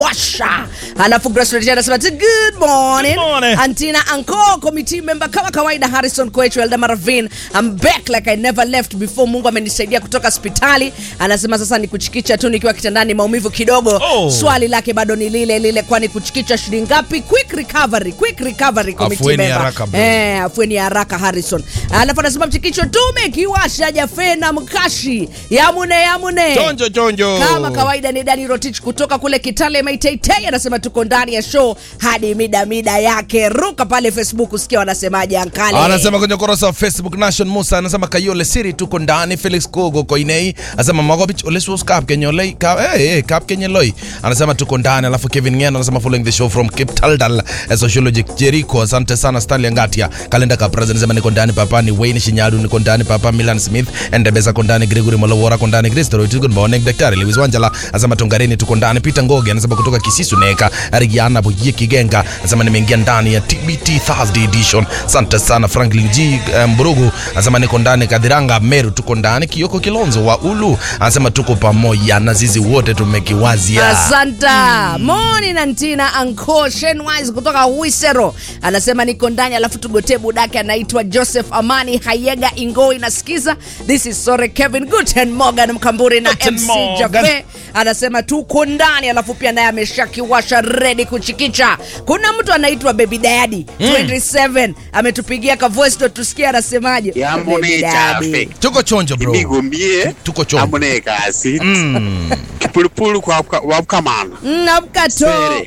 washa alafu Grace Rejea anasema "T- good morning, Good morning. Antina Anko committee member kama kawaida Harrison Koech Elda Maravin I'm back like I never left before Mungu amenisaidia kutoka hospitali anasema sasa ni kuchikicha tu nikiwa kitandani maumivu kidogo Oh. swali lake bado ni lile lile kwani kuchikicha shilingi ngapi quick recovery quick recovery committee Afueni member haraka, bro. eh afueni haraka Harrison alafu anasema mchikicho tumekiwasha jafena mkashi yamune yamune Chonjo chonjo. kama kawaida ni Dani Rotich kutoka kule Kitale Maitei anasema tuko ndani ya show hadi mida mida yake. Ruka pale Facebook usikia wanasemaje ankale. anasema kwenye ukurasa wa facebook nation musa anasema kayole siri tuko ndani felix kogo koinei anasema magobich olesus kap kenyolei kap hey, hey, kap kenyeloi anasema tuko ndani alafu kevin ngeno anasema following the show from cape taldal eh, sociology jericho asante sana stanley ngatia kalenda kapraz anasema niko ndani papa ni wayne shinyadu niko ndani papa milan smith endebesa ko ndani gregory molowora ko ndani kristo roit good morning daktari lewis wanjala anasema tongareni tuko ndani peter ngoge anasema kutoka kisisu neka arigiana boyie kigenga anasema nimeingia ndani ya tbt thursday edition asante sana franklin g eh, mburugu anasema niko ndani kadhiranga meru tuko ndani kioko kilonzo wa ulu anasema tuko pamoja na zizi wote tumekiwazia Asanta moni na ntina anko Shenwise kutoka Wisero anasema niko ndani, alafu tugotee budake anaitwa Joseph Amani Hayega Ingoi nasikiza. This is Sore Kevin Guten Morgan Mkamburi na Guten MC Morgen. Jafe anasema tuko ndani, alafu pia naye ameshakiwasha redi kuchikicha. Kuna mtu anaitwa Baby Daddy 27 ametupigia ka voice note tusikie anasemaje. yambone Baby Daddy. chafe tuko chonjo bro imigumie Tuko chonjo. ambone kasi kipulupulu kwa wabkamana Namkato. sere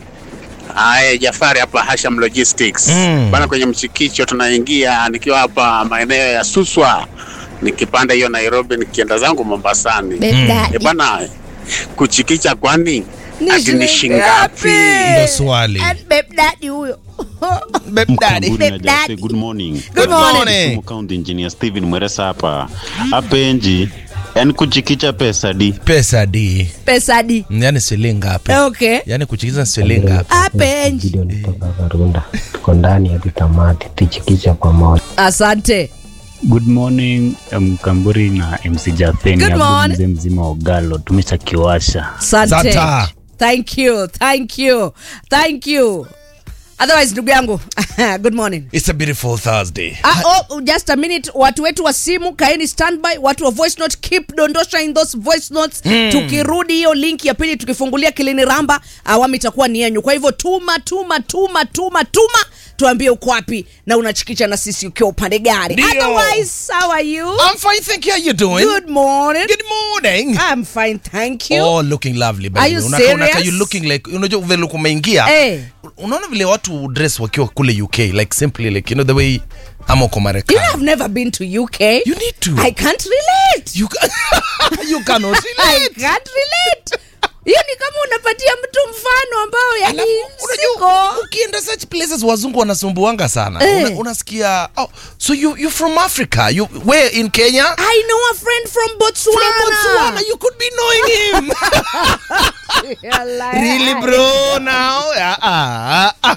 Aye, Jafari hapa Hasham Logistics Mm. bana, kwenye mchikicho tunaingia nikiwa hapa maeneo ya Suswa, nikipanda hiyo Nairobi nikienda zangu Mombasani. Baby Daddy. E bana, kuchikicha kwani Ni ati ni shilingi ngapi? shingapi? ndo swali And Baby Daddy huyo. Babe daddy. Mkamburi na Babe daddy. Jafe, good morning. Good morning. Kisumu County Engineer Steven Mweresa hapa. Hapa enji, yani kuchikicha pesa di. pesa di Pesa di. yani shilingi ngapi Okay. yani kuchikiza shilingi ngapi Apenji. Gideon kutoka Karunda, tuko ndani hadi tamati, tuchikicha pamoja. Asante. Good morning Mkamburi na MC Jafeni Good hapo morning. mzee mzima wa Ugalo tumeshakiwasha. Asante. Santa. Thank you. Thank you. Thank you. Otherwise ndugu yangu good morning it's a beautiful thursday Ah, oh, just a minute watu wetu wa simu kaeni standby watu wa voice note keep dondosha in those voice notes tukirudi hiyo link ya pili tukifungulia kilini ramba awamu itakuwa ni yenyu kwa hivyo tuma tuma tuma tuma tuma tuambie uko wapi na unachikicha na sisi ukiwa upande gani Ndio. otherwise how are you i'm fine thank you how you doing good morning good morning i'm fine thank you Oh, looking lovely baby. Are you Unakaa- unakaa serious? you looking like unajua vile look umeingia. Eh. Unaona vile watu dress wakiwa kule UK like simply like you know the way ama uko you Marekani. know i've never been to uk You need to. i can't relate You can, you cannot I relate. can't relate. Hiyo ni kama unapatia mtu mfano ambao yani Alafu, siko. unajua ukienda such places wazungu wanasumbuanga sana. Eh. Una, unasikia oh so you you from Africa. You where in Kenya? I know a friend from Botswana. From Botswana. You could be knowing him. You're like- really bro now? Ah, ah, ah.